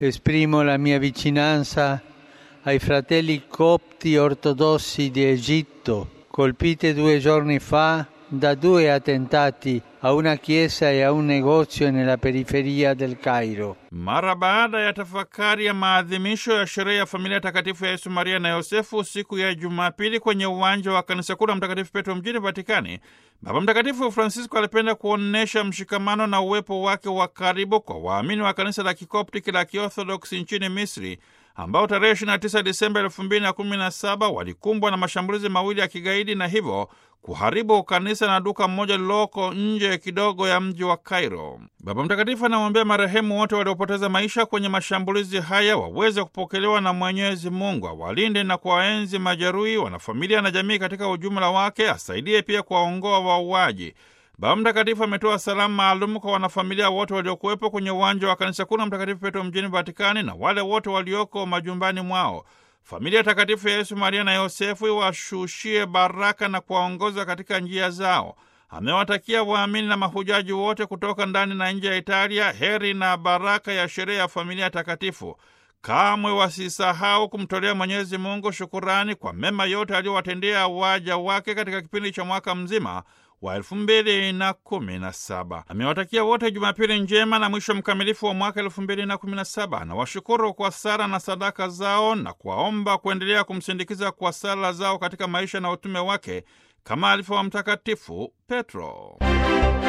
Esprimo la mia vicinanza ai fratelli copti ortodossi di Egitto, colpite due giorni fa da due attentati a una chiesa e a un negozio nella periferia del Cairo. Mara baada ya tafakari ya maadhimisho ya sherehe ya familia takatifu ya Yesu, Maria na Yosefu siku ya Jumapili kwenye uwanja wa kanisa kuu la Mtakatifu Petro mjini Vatikani, Baba Mtakatifu Francisco alipenda kuonyesha mshikamano na uwepo wake wa karibu kwa waamini wa kanisa la kikoptiki la kiorthodoksi nchini Misri ambao tarehe 29 Disemba 2017 walikumbwa na mashambulizi mawili ya kigaidi na hivyo kuharibu kanisa na duka mmoja lililoko nje kidogo ya mji wa Cairo. Baba Mtakatifu anamwambia marehemu wote waliopoteza maisha kwenye mashambulizi haya waweze kupokelewa na Mwenyezi Mungu, awalinde na kuwaenzi majeruhi, wanafamilia na jamii katika ujumla wake, asaidie pia kuwaongoa wauaji. Baba Mtakatifu ametoa salamu maalum kwa wanafamilia wote waliokuwepo kwenye uwanja wa kanisa kuu la Mtakatifu Petro mjini Vatikani na wale wote walioko majumbani mwao. Familia takatifu ya Yesu, Maria na Yosefu iwashushie baraka na kuwaongoza katika njia zao. Amewatakia waamini na mahujaji wote kutoka ndani na nje ya Italia heri na baraka ya sherehe ya familia takatifu. Kamwe wasisahau kumtolea Mwenyezi Mungu shukurani kwa mema yote aliyowatendea waja wake katika kipindi cha mwaka mzima wa elfu mbili na kumi na saba. Amewatakia wote Jumapili njema na mwisho mkamilifu wa mwaka elfu mbili na kumi na saba. Anawashukuru kwa sala na sadaka zao na kuwaomba kuendelea kumsindikiza kwa sala zao katika maisha na utume wake kama alivyowa Mtakatifu Petro.